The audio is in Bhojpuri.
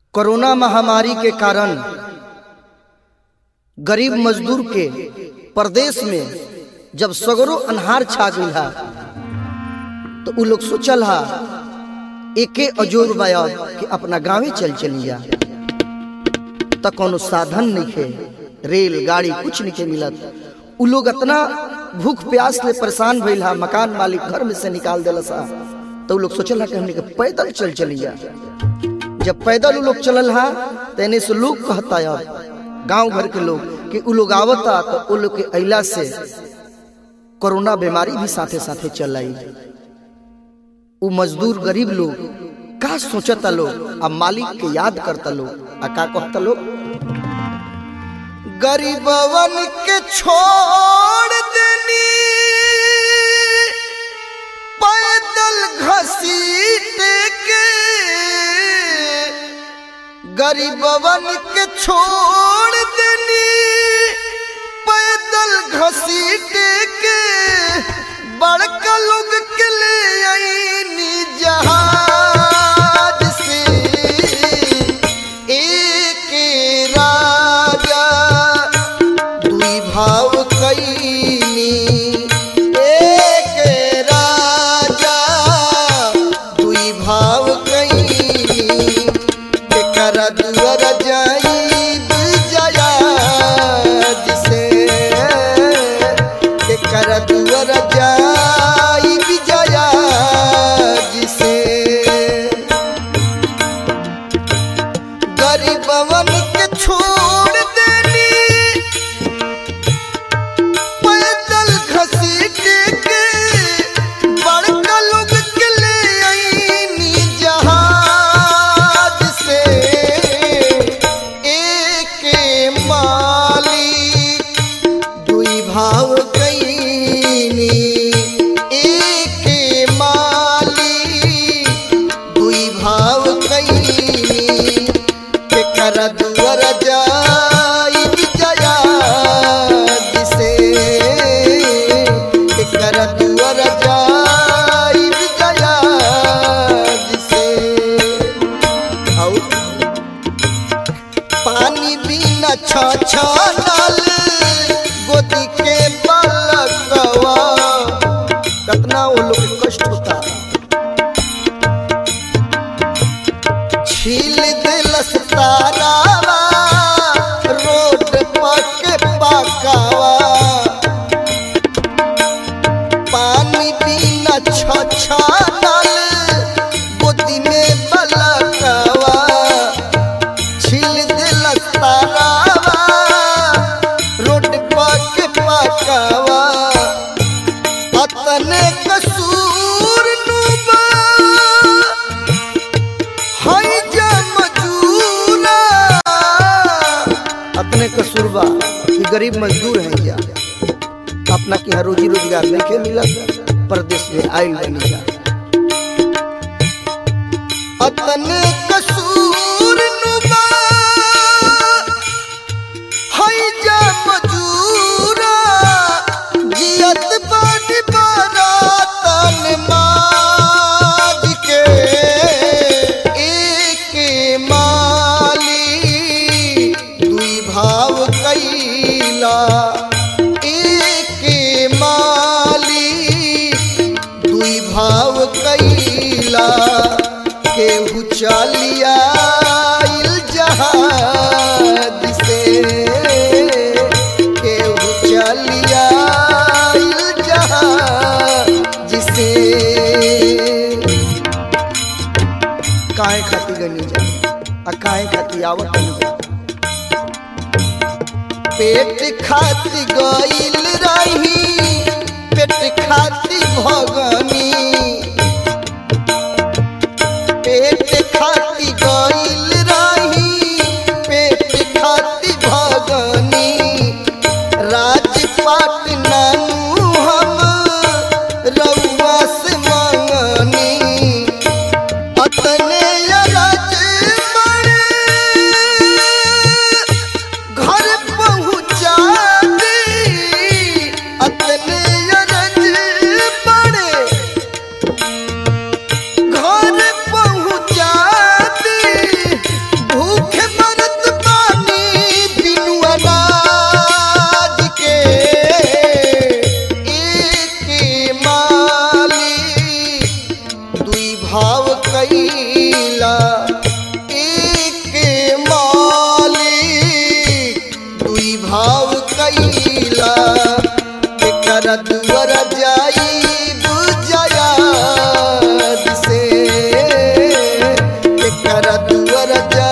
कोरोना महामारी के कारण गरीब मजदूर के प्रदेश में जब सगरो अनहार छा गई हा तो उ लोग सोचल हा एके अजोर बाया कि अपना गांवे चल चलिया त कोनो साधन नहीं खे रेल गाड़ी कुछ नहीं खे मिलत उ लोग इतना भूख प्यास ले परेशान भइल हा मकान मालिक घर में से निकाल दिलस हा तो उ लोग सोचल हा कि हमने के पैदल चल चलिया जब पैदल उ लोग चलल हा तेने से लोग कहता अब गांव घर के लोग कि उ लोग आवता तो उ लोग के अइला से कोरोना बीमारी भी साथे साथे चल आई उ मजदूर गरीब लोग का सोचता लोग आ मालिक के याद करता लोग आ का कहता लोग गरीबवन के छोड़ देनी पैदल घसीट के गरीबवन के छोड़ देनी पैदल घसीट के बड़का लोग के ले आईनी जहाज से एक राजा दुई भाव कैनी एक राजा दुई भाव कैनी एकर दुअर जाइब जया जिसे एकर दुअर जाइब जया जिसे गरीबवन के छोड़ देनी पैदल घसीट के बड़का लोग के ले आईनी जहाज से एक मालिक दुई भाव कैनी एक मालिक दुई भाव कैनी केकर दुअर जाई जया दिसे केकर दुअर जाई जया दिसे औ पानी बिना छछनल गोदी के बालकवा कितना वो लोग के कष्ट होता छील दिलस तारावा रोड पके पकावा पानी बिना छछनल गोदी में बलकवा छील दिलस तारावा रोड पके पकावा अतने कसूर नुबा हाय जा मजूरा अपने कसूरबा कि गरीब मजदूर हैं क्या अपना की हर रोजी रोजगार नहीं के मिलत प्रदेश में आयल बनी जा अपने कसूर नुबा हाय जा मजूरा जियत बानी बारातन माज के एक माली दुई भाव कैला एक माली दुई भाव कैला केहू चलिया जहाज से केहू चलिया जहाज से काहे खाती गनी जा आ काहे खाती आवत नहीं जा पेट खाती गइल रही पेट खाती भगनी पेट खाती गइल रही पेट खाती भगनी राजपाट नानू हम रउआ से मंगनी अतने अरज बड़े घर पहुँचा दी अतने अरज बड़े दुआर जा